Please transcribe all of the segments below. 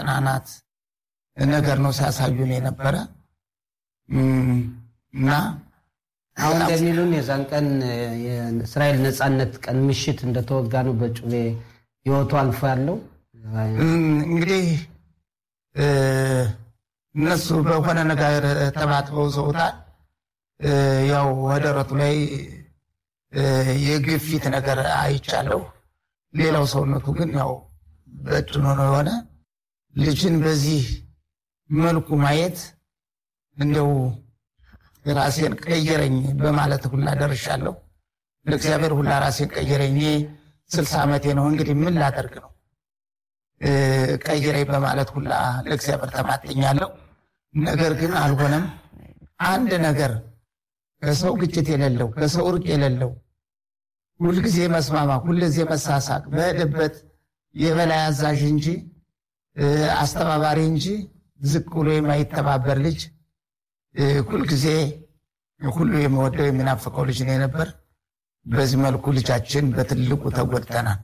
የማጽናናት ነገር ነው ሲያሳዩን የነበረ እና አሁን እንደሚሉን የዛን ቀን የእስራኤል ነጻነት ቀን ምሽት እንደተወጋ ነው በጩቤ ህይወቱ አልፎ ያለው። እንግዲህ እነሱ በሆነ ነገር ተባትበው ሰውታል። ያው ወደረቱ ላይ የግፊት ነገር አይቻለሁ። ሌላው ሰውነቱ ግን ያው በድኖ ነው የሆነ። ልጅን በዚህ መልኩ ማየት እንደው ራሴን ቀየረኝ በማለት ሁላ ደርሻለሁ። ለእግዚአብሔር ሁላ ራሴን ቀየረኝ። እኔ ስልሳ ዓመቴ ነው እንግዲህ ምን ላደርግ ነው ቀይረኝ በማለት ሁላ ለእግዚአብሔር ተማጠኛለሁ። ነገር ግን አልሆነም። አንድ ነገር ከሰው ግጭት የሌለው ከሰው እርቅ የሌለው ሁልጊዜ መስማማ ሁልጊዜ መሳሳቅ በሄደበት የበላይ አዛዥ እንጂ አስተባባሪ እንጂ ዝቅ ብሎ የማይተባበር ልጅ ሁልጊዜ ሁሉ የሚወደው የሚናፍቀው ልጅ ነው የነበር። በዚህ መልኩ ልጃችን በትልቁ ተጎድተናል።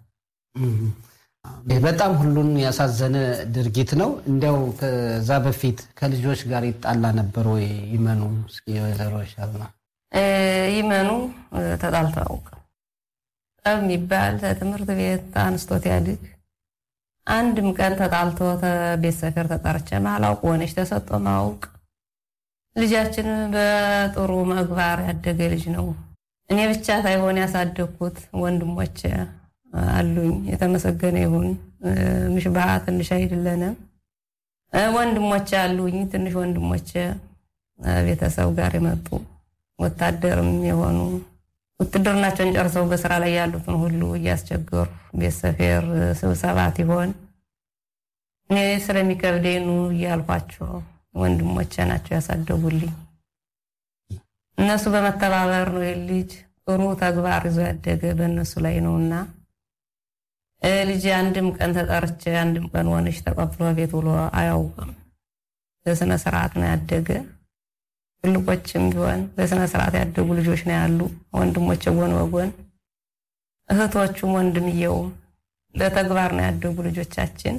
በጣም ሁሉን ያሳዘነ ድርጊት ነው። እንዲያው ከዛ በፊት ከልጆች ጋር ይጣላ ነበር ወይ? ይመኑ እስኪ ወይዘሮ ሻልና ይመኑ ተጣልቶ አያውቅም። ጠብ የሚባል ትምህርት ቤት አንስቶት ያድግ አንድም ቀን ተጣልቶ ቤት ሰፈር ተጠርቼ ማላውቅ ሆነች ተሰጦ ማውቅ ልጃችን በጥሩ መግባር ያደገ ልጅ ነው። እኔ ብቻ ሳይሆን ያሳደግኩት ወንድሞቼ አሉኝ። የተመሰገነ ይሁን። ምሽባህ ትንሽ አይደለንም። ወንድሞቼ አሉኝ። ትንሽ ወንድሞቼ ቤተሰብ ጋር የመጡ ወታደርም የሆኑ ውትድርናቸውን ጨርሰው በስራ ላይ ያሉትን ሁሉ እያስቸገሩ ቤት ሰፌር ስብሰባት ይሆን እኔ ስለሚከብደኝ ኑ እያልኳቸው ወንድሞቼ ናቸው ያሳደጉልኝ። እነሱ በመተባበር ነው ልጅ ጥሩ ተግባር ይዞ ያደገ በእነሱ ላይ ነውና ልጅ አንድም ቀን ተጠርቼ አንድም ቀን ሆነች ተቀብሎ ቤት ውሎ አያውቅም። በስነ ስርዓት ነው ያደገ። ትልቆችም ቢሆን በስነ ስርዓት ያደጉ ልጆች ነው ያሉ ወንድሞች ጎን በጎን እህቶቹም ወንድምየውም በተግባር ነው ያደጉ ልጆቻችን።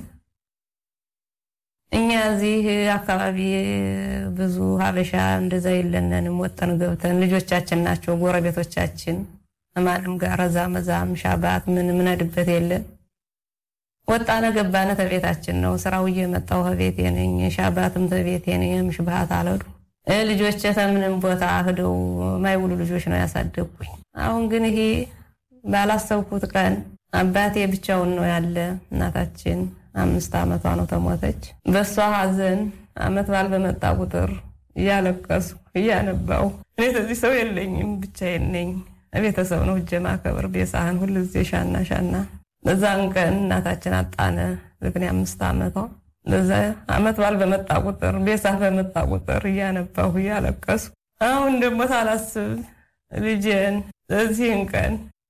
እኛ እዚህ አካባቢ ብዙ ሀበሻ እንደዛ የለንንም። ወጠን ገብተን ልጆቻችን ናቸው ጎረቤቶቻችን። ማንም ጋር ረዛ መዛም ሻባት ምን ምነድበት የለን። ወጣነ ገባነ ተቤታችን ነው። ስራው እየመጣው ከቤቴ ነኝ። ሻባትም ተቤቴ ነኝ። ምሽባሃት አለዱ ልጆች ከምንም ቦታ ሂደው ማይውሉ ልጆች ነው ያሳደጉኝ። አሁን ግን ይሄ ባላሰብኩት ቀን አባቴ ብቻውን ነው ያለ። እናታችን አምስት ዓመቷ ነው ተሞተች። በእሷ ሀዘን አመት ባል በመጣ ቁጥር እያለቀሱ እያነባው እኔ ተዚህ ሰው የለኝም ብቻዬን ነኝ። ቤተሰብ ነው እጀ ማከብር ቤሳህን ሁሉ ጊዜ ሻና ሻና። በዛን ቀን እናታችን አጣነ ልክኔ አምስት ዓመቷ በዛ አመት ባል በመጣ ቁጥር ቤሳ በመጣ ቁጥር እያነባሁ እያለቀሱ አሁን ደግሞ ሳላስብ ልጄን በዚህን ቀን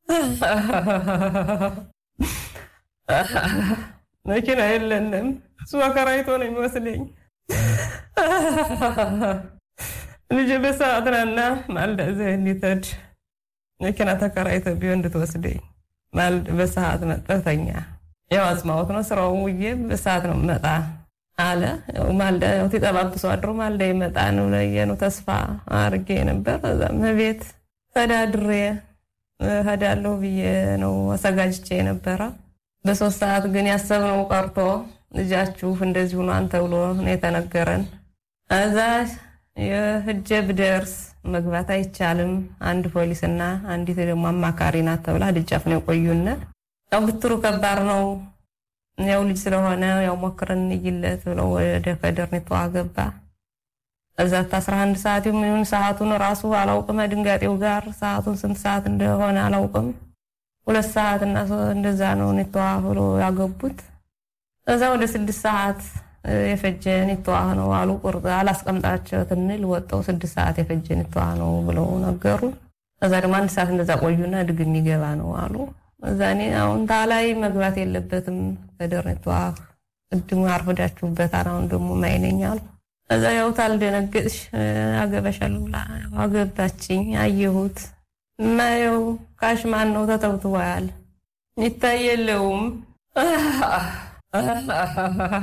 መኪና የለንም እሱ አከራይቶ ነው የሚወስደኝ። ልጄ በሰዓት ናና ማልዳ እዚያ እንዲተድ መኪና ተከራይተ ቢሆን እንድትወስደኝ ማልድ በሰዓት መጠተኛ ያው አጽማወት ነው ስራው ውዬ በሰዓት ነው መጣ አለ። ማልዳ ያው ተጠባብሶ አድሮ ማልዳ ይመጣ ነው ለየነው ተስፋ አርጌ ነበር። እዛም ቤት ተዳድሬ ሄዳለሁ ብዬ ነው አዘጋጅቼ ነበረ። በሶስት ሰዓት ግን ያሰብነው ቀርቶ ልጃችሁ እንደዚህ ሆኗን ተብሎ ነው የተነገረን። እዛ የህጀ ብደርስ መግባት አይቻልም። አንድ ፖሊስና አንዲት ደግሞ አማካሪ ናት ተብላ ድጃፍ ነው የቆዩነ። ያው ብትሩ ከባድ ነው። ያው ልጅ ስለሆነ ያው ሞክረን እንይለት ብለው ወደ ከደርኔቶ አገባ። እዛ አስራ አንድ ሰዓት የሚሆን ሰዓቱን ራሱ አላውቅም። ድንጋጤው ጋር ሰዓቱን ስንት ሰዓት እንደሆነ አላውቅም። ሁለት ሰዓት እና እንደዛ ነው ኔተዋ ብሎ ያገቡት። እዛ ወደ ስድስት ሰዓት የፈጀ ኔተዋ ነው አሉ። ቁርጥ አላስቀምጣቸው ትንል ወጣው ስድስት ሰዓት የፈጀ ኔተዋ ነው ብለው ነገሩ። እዛ ደግሞ አንድ ሰዓት እንደዛ ቆዩና ድግም የሚገባ ነው አሉ። እዛ እኔ አሁን ታላይ መግባት የለበትም ተደርኔቷ ቅድሙ አርፍዳችሁበታል። አሁን ደግሞ ማይነኝ አሉ። እዛ ያው ታልደነገጥሽ አገባሻለሁ ብላ አገባችኝ። አየሁት ማየው ካሽማን ነው ተተብትቧል። ይታየለውም